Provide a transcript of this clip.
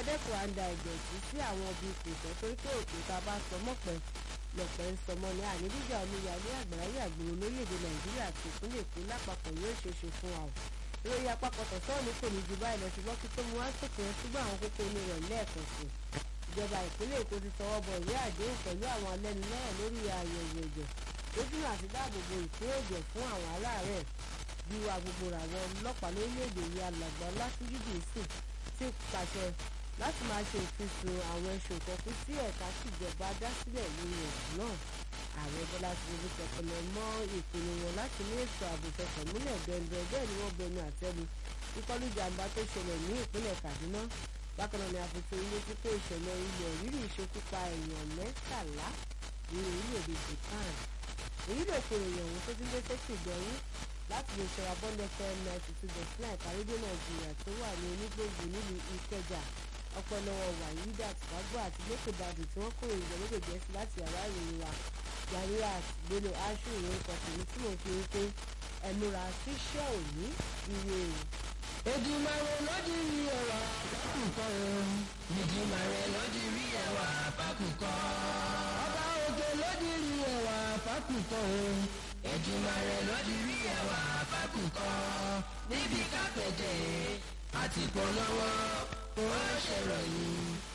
dẹ́kun àǹdà ìdọ̀tí sí àwọn ibi ìpèsè torí pé òkè tá a bá sọ mọ́pẹ́ lọ́pẹ́ ń sọmọ ní àníbíjà omíyalé àgbáyé àgbèrè lórílẹ̀‐èdè nàìjíríà àti ìpínlẹ̀ èkó lápapọ̀ yóò ṣe ṣe fún wa o ìròyìn àpapọ̀ tọ̀sán ní kò ní ju báyìí lọ ṣùgbọ́n kí tó mú wá sókè ẹ ṣùgbọ́n àwọn kókó inú rẹ̀ lẹ́ẹ̀kan sí i ìjọba ìpínlẹ̀ èkó ti tọwọ́ bọ ìwé àdéhùn pẹ̀lú àwọn alẹ́nulọ́rọ̀ lórí àyẹ̀wò ẹ̀jẹ̀ lójúnà àti dáàbòbò ìpín ẹ̀jẹ̀ fún àwọn aláàárẹ̀ bí wa gbogbo àwọn ọlọ́pàá lórílẹ̀‐èdè yìí alàgbà látúndídì sí ti pàṣẹ láti máa ṣe ìfisùn àwọn ẹṣin ìkọkú sí ẹ̀ka tìjọba dá sílẹ̀ lórí ẹ̀sùn náà ààrẹ bọ́lá tinubu tẹpẹlẹ mọ́ ìpinnu wọn láti ní ètò ààbò fẹsẹ̀ múlẹ̀ bẹ́ẹ̀ bẹ́ẹ̀ ni wọ́n bẹnu àtẹ́lu ìkọlù ìjàmbá tó ṣẹlẹ̀ ní ìpínlẹ̀ kaduna bákan náà ni àfihàn ilé tí pé ìṣẹ̀lẹ̀ ilẹ̀ rírì ìṣekúpa èèyàn mẹ́tàlá ní orílẹ̀-èdè japan èyí lè pe èèyàn ohun tó ti ń dé sétí ìgbẹ̀yìn láti lè ṣọra bọ́ndẹ̀ fm ninety two dot nine kàrédé nàìjíríà tó wà ní onígbòǹgbò nílùú ìkẹjà ọpẹ́lọwọ́ wàyídà tìwágbó àti lẹkọọdàdù tí wọ́n kórè ìjọ lóde gẹ̀ẹ́sì láti yàrá ìròyìn wa yàrá gbélé aṣọ ìròyìn kọkùnrin tí mo fi ń pé ẹnura ṣíṣẹ́ òní ire o. Èdùmàrè lódì rí ẹwà bákùkọ o. Èdùmàrè lódì rí ẹwà bákùkọ. Ọba òkè lódì rí ẹwà bákùkọ o. Èdùmàrè lódì rí ẹwà bákùkọ. Níbi kápẹ́tẹ̀ àti polówó ó ṣèròyìn